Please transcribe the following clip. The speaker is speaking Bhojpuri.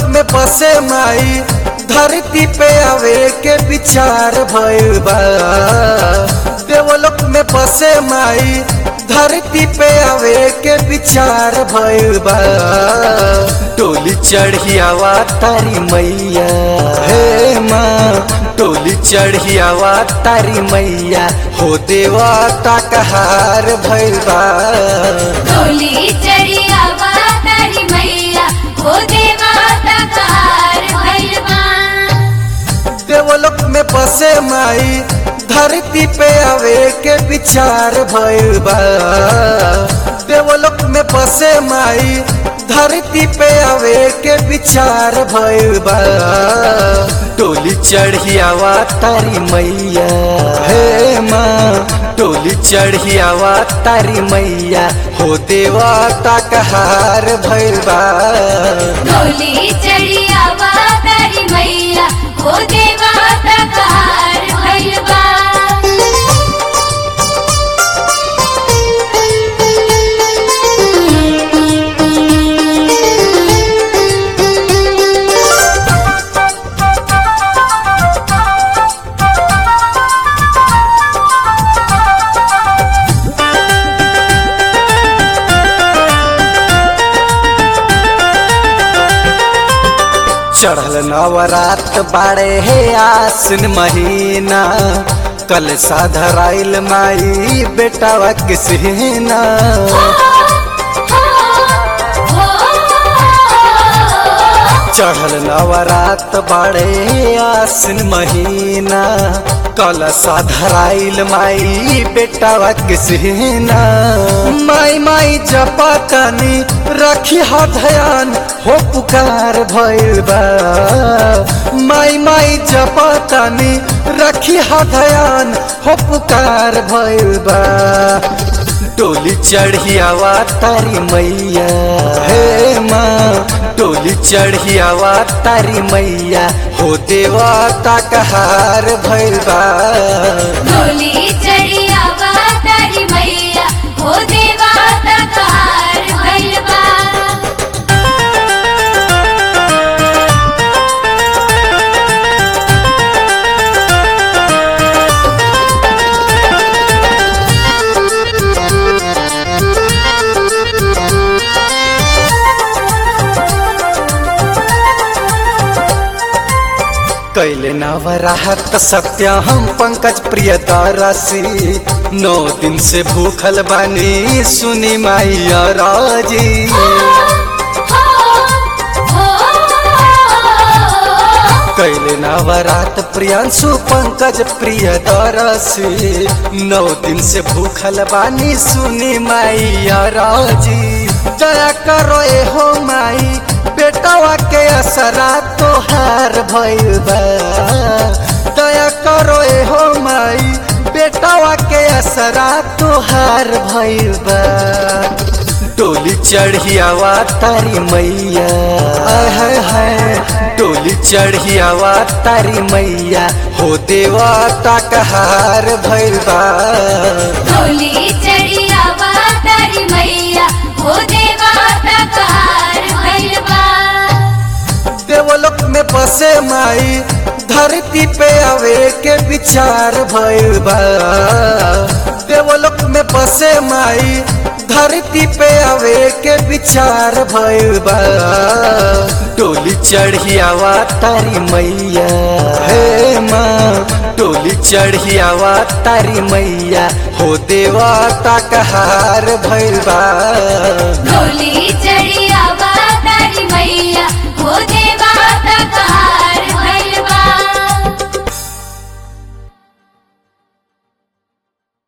में बसे माई धरती पे आवे के विचार भइल बा देवलोक में बसे माई धरती पे आवे के विचार भइल बा टोली चढ़ियावा तारी मैया हे माँ टोली चढ़ियावा तारी मैया हो देवता कहार भइल बा डोली चढ़िया तारी मैया हो देवता कार भैलवा देवलोक में बसे माई धरती पे आवे के विचार भइल बा देवलोक में बसे माई धरती पे आवे के विचार भइल बा टोली चढ़ियावा तारी मैया हे माँ टोली चढ़ियावा तारी मैया हो देवता कहार भइल बा डोली चढ़िया तारी मैया हो देवता कार भैलवा चढ़ल नवरात बाड़े हे आसिन महीना कल साधराइल माई बेटावा किसना चढ़ल नवरात बाड़े आसिन महीना कल साधराइल माई बेटावा किसना माई माई जपतनी रखी हा ध्यान हो पुकार भइल बा माई माई जपतनी रखी हा ध्यान हो पुकार भइल बा टोली चढ़ियावा तारी मैया हे माँ टोली चढ़ियावा तारी मैया हो देवता कहार भइल बा डोली चढ़िया तारी मैया हो देवता कार भैलवा कैले नवराहत सत्य हम पंकज प्रिय दारासी नौ दिन से भूखल बानी सुनी मैया राजी कैले नवरात प्रियांशु पंकज प्रिय दरसी नौ दिन से भूखल बानी सुनी मैया राजी दया करो ए हो माई बेटावा के असरा तोहार भइल बा दया करो ए हो माई बेटावा के असरा तोहार भइल बा टोली चढ़ियावा तारी मैया है है टोली चढ़ियावा तारी मैया हो देवता कहार भइल बा डोली चढ़िया तारी मैया हो देवता कार भैलवा देवलोक में बसे माई धरती पे आवे के विचार भइल बा देवलोक में बसे माई धरती पे आवे के विचार भइल बा टोली चढ़ियावा तारी मैया हे माँ टोली चढ़ियावा तारी मैया हो देवता कहार भइल बा डोली चढ़िया तारी मैया हो दे